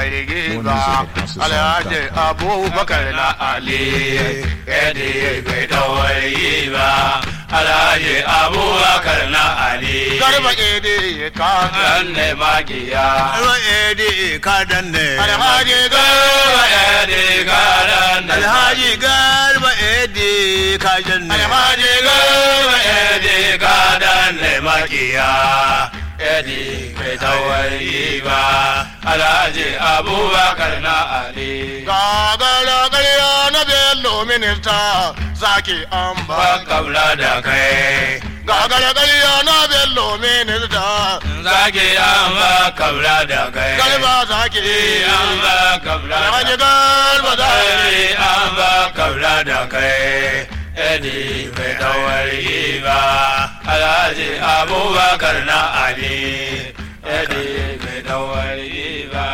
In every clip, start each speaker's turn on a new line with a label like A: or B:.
A: warge ba alhaji abubakar na ali edi bai da warge ba alhaji abubakar na ali garba edi ka danne magiya
B: Garba edi ka danne.
A: alhaji garba edi ka danne
B: Alhaji garba edi ka danne.
A: alhaji garba edi ka danne magiya edi bai da warge ba alhaji abubakar na ali gagara ƙarya na bello minista zaki an ba kabla da kai gagara ƙarya na bello minista zaki an ba kabla da kai galba zaki an ba kabla da kai galba zaki an ba kabla da kai Edi bai dawari ba Alhaji Abubakar na Ali Edi bai dawari ba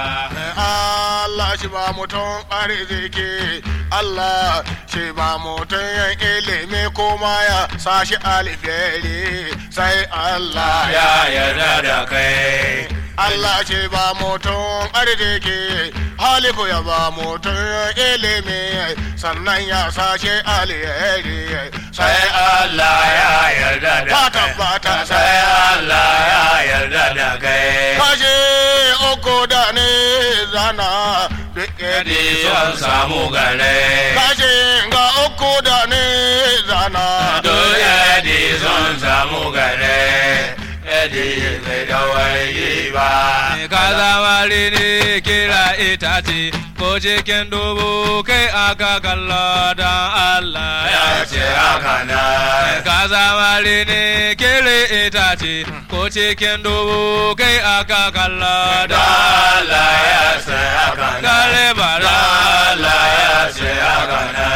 A: Allah shi ba mutum arziki Allah shi ba mutum yan ilimi kuma ya sashi alheri sai Allah ya yarda da kai Allah shi ba mutum arziki haliku ya ba mutum yan ilimi sannan ya sashi alheri sai Allah ya yarda da kai tabbata sai Allah ya yarda da kai kashe uku da ne zana duk yadda son samu gare kashe ga uku da ne zana duk yadda son samu gare yadda bai da wai ba
C: ka zamari ne kira itace ko cikin dubu kai aka kalla don Allah ya
A: ya ce haka na
C: ka zamari ne kira itace ko cikin dubu kai aka kalla
A: da
C: don
A: Allah ya ce haka na
C: Gare bara
A: Allah ya ce haka na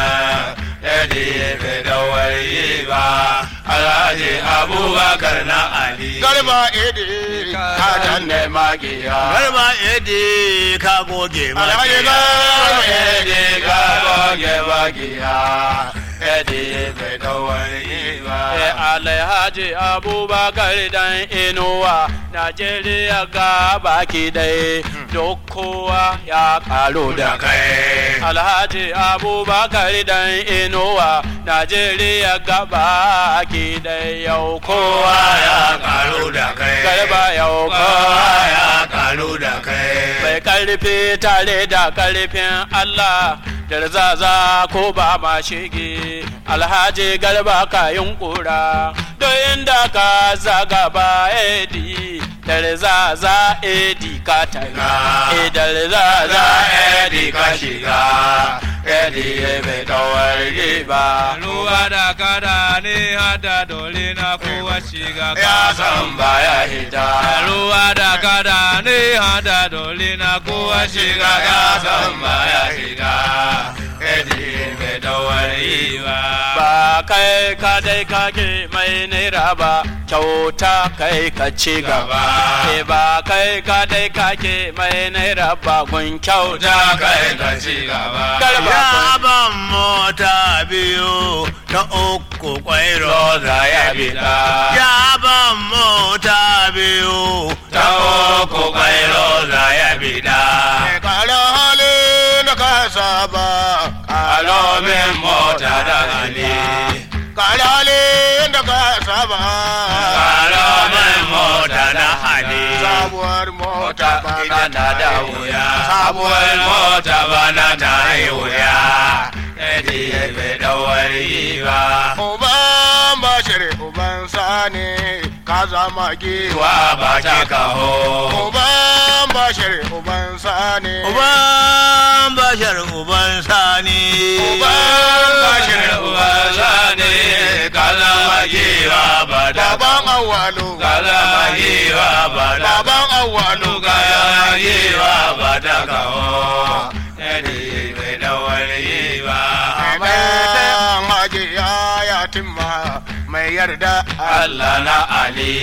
A: yadda bai da wai ba Alhaji Abubakar na Ali Garba Edi ka danne magiya
B: Garba edi ka goge
A: Alhaji
B: makiya.
A: Garba Edi ka goge magiya Edi bai da wai ba
C: Alhaji Abubakar dan Inuwa Najeriya ga baki dai duk kowa ya karo da kai. Alhaji Abubakar dan Inuwa Najeriya ga baki dai yau kowa ya
A: karu da kai
C: garba yau kowa
A: kowa
C: ya
A: ya karu da kai
C: Mai karfi tare da karfin Allah darzaza ko ba ma shige alhaji garba ka yunkura don inda ka zaga ba edi darzaza edi ka taga e darzaza
A: edi ka shiga edi bai kawar ba
C: ruwa da kada ne hada dole na kowa shiga
A: ya san baya hita
C: ruwa da kada ne hada dole na kowa shiga
A: shiga ya san baya hita edi bai kawar ba
C: ba kai ka dai kake mai naira ba kyauta kai ka ci gaba e ba kai ka dai kake mai naira ba gun kyauta
A: ta kai ka ci gaba
C: Garba.
B: Ya ban mota biyu ta uku kwairo.
A: roza ya bida
B: Ya ban mota biyu
A: ta uku kai roza ya bida kala hali na kasa ba kalo min mota da hali kala hali da kasa ba kalo min mota da hali sabuwar mota bana ta da wuya sabuwar mota bana ta yi wuya Edi bai dawari ba. Uban bashir uban sani ka zama giwa ba ta kaho. Uban bashir uban sani.
B: Uban bashar uban sani.
A: Uban bashir uban sani ka zama giwa ba ta Baban awalu ka zama giwa ba ta Baban awalu ka zama giwa ba ta kaho. Edi bai dawari ba. Mai hajiya ya timma mai yarda Allah na Ali.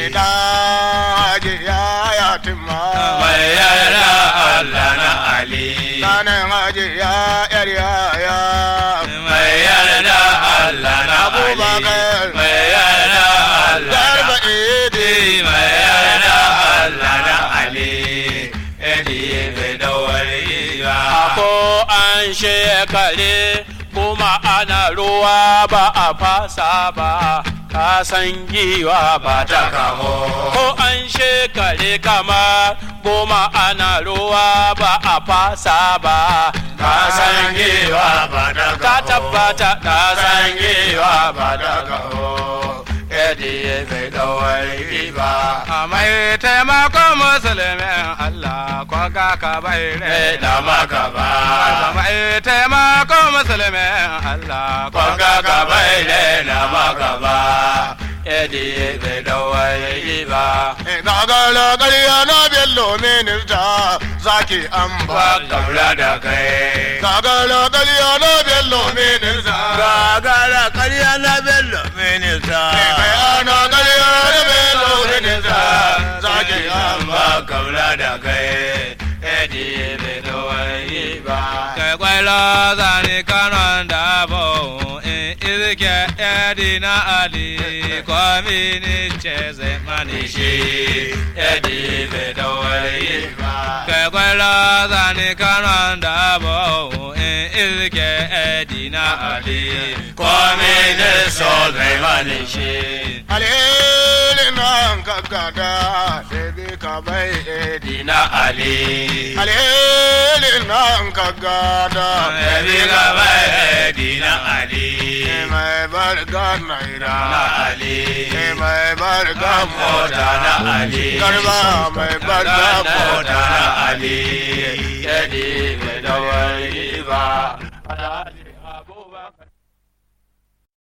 A: Dan hajiya ya timma mai yarda Allah na Ali. Sanin hajiya yar yaya mai yarda Allah na Abubakar mai yarda Allah Garba Idi mai yarda Allah na Ali. Edi bai dawo
C: kare kuma ana ruwa ba a fasa ba ka san giwa ba ta kamo ko an shekare kama goma ana ruwa ba a fasa ba ka san giwa
A: ba da
C: ta tabbata ka san
A: san giwa ba da kaho edi bai dawai ba
C: mai taimakon musulmin Allah ko ga ka bai
A: e da maka ba
C: mai taimakon musulmin Allah ko
A: kwanga ka bai ne na maka ba edi bai dawai ba
B: gagara ƙarya na bello minista zaki an
A: ba
B: ba
A: kaula da kai
B: gagara ƙarya na bello minista
A: gagara ƙarya na bello minista
B: bayana ƙarya na bello minista zaki an ba
A: ba kaula da kai edi bai dawai ba
C: kai kwailo zani kanon dabo in izike yadi na ali komi ni ce zai mani shi
A: edi bai dawai ba
C: kai kwailo zani kanon dabo in izike yadi na ali
A: Kwame da so zai mani shi
B: alheri nan kakkada sai bi ka bai edi
A: Dina Ali
B: alheri nan kakkada
A: Ebi gaba Dina Ali
B: mai barga naira
A: Na Ali
B: mai barga
A: Mota na Ali
B: garba mai barga
A: Mota
B: mota
A: na Ali Yadi mai dawai ba